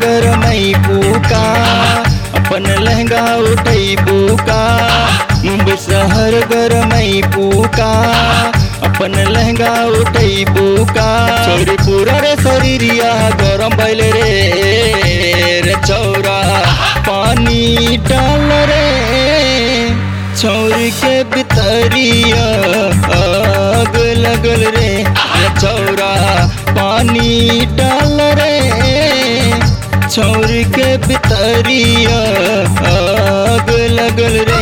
गरमई बुका अपन लहंगा उठई बुका मुंबई शहर गरमई बुका अपन लहंगा उठई बुका छोरी पूरा रे शरीरिया गरम भइल रे रे चौरा पानी डाल रे छौरी के बितरिया आग लगल रे रे चौरा पानी डाल रे छौरी के बितरिया आग लगल रे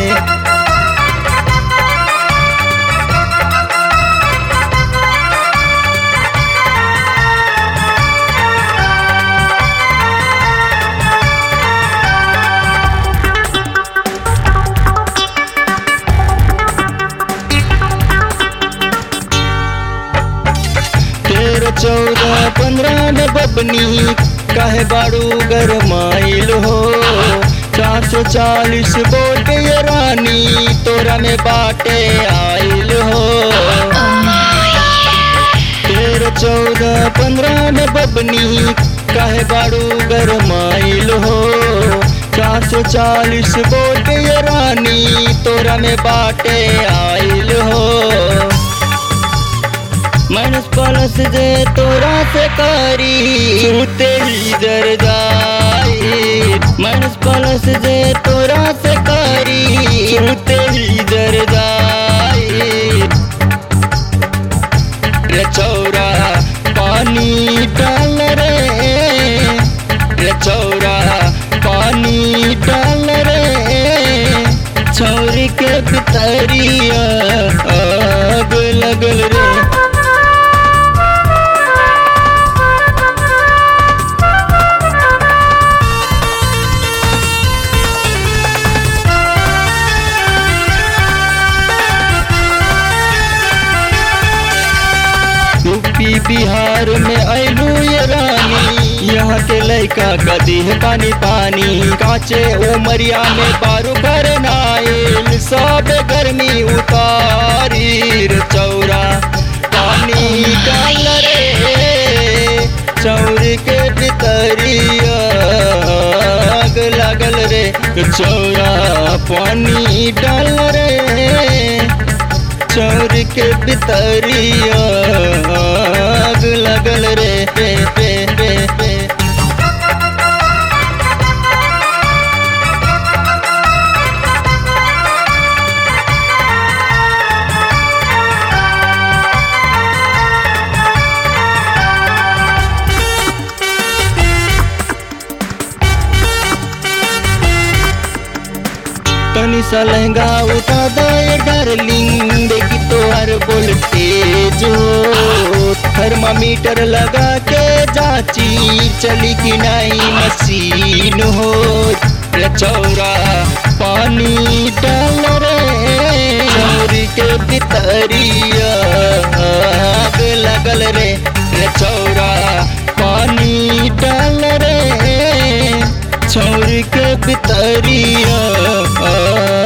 तेरह चौदह पंद्रह में बबनी काहे बाड़ू गरमाइल हो चार सौ चालीस बोल के ये रानी तोरा में बाटे आइल हो तेरह चौदह पंद्रह में बबनी काहे बाड़ू गरमाइल हो चार सौ चालीस बोल के ये रानी तोरा में बाटे आइल हो मनस पलस जे तोरा से करी छूते ही जर जाई मनस पलस जे तोरा से करी छूते ही जर जाई रे चौरा पानी डाल रे रे चौरा पानी डाल रे छौरी के बितरिया आग लगल रे यूपी बिहार में ऐलू ये रानी यहाँ के लड़का कदी है पानी पानी काचे उमरिया में बारू कर नाइल सब गर्मी उतारी रे चौरा पानी डाल रे चौर के भितरिया आग लगल रे चौरा पानी डाल रे चोर के बितरिया आग लगल रे रे रे रे रे तनी सा लहंगा उठा दे डार्लिंग देखी तो हर वोल्टेज हो थर्मामीटर लगा के जाची चली कि नहीं मशीन हो रे चौरा पानी डाल रे चौरी के भितरिया आग लगल रे रे चौरा पानी डाल रे छोड़ के बितरिया